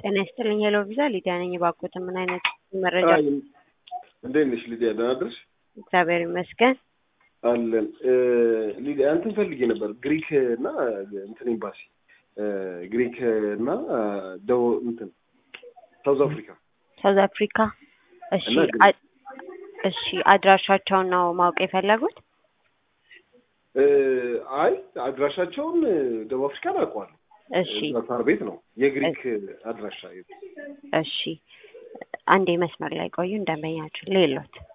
ጤና ይስጥልኝ ሄሎ ቪዛ ሊዲያ ነኝ። ባኮት ምን አይነት መረጃ? አይ፣ እንዴት ነሽ ሊዲያ? ደህና አደርሽ? እግዚአብሔር ይመስገን። አለን ሊዲያ፣ እንትን ፈልጌ ነበር ግሪክ እና እንትን ኤምባሲ ግሪክ እና ደቡብ እንትን ሳውዝ አፍሪካ ሳውዝ አፍሪካ። እሺ እና ግሪክ። አ- እሺ አድራሻቸውን ነው ማወቅ የፈለጉት? እ፣ አይ አድራሻቸውን ደቡብ አፍሪካን አውቀዋለሁ። እሺ እዛ ሳር ቤት ነው። የግሪክ አድራሻ የት? እሺ አንዴ መስመር ላይ ቆዩ እንደመኛችሁ ሌሎት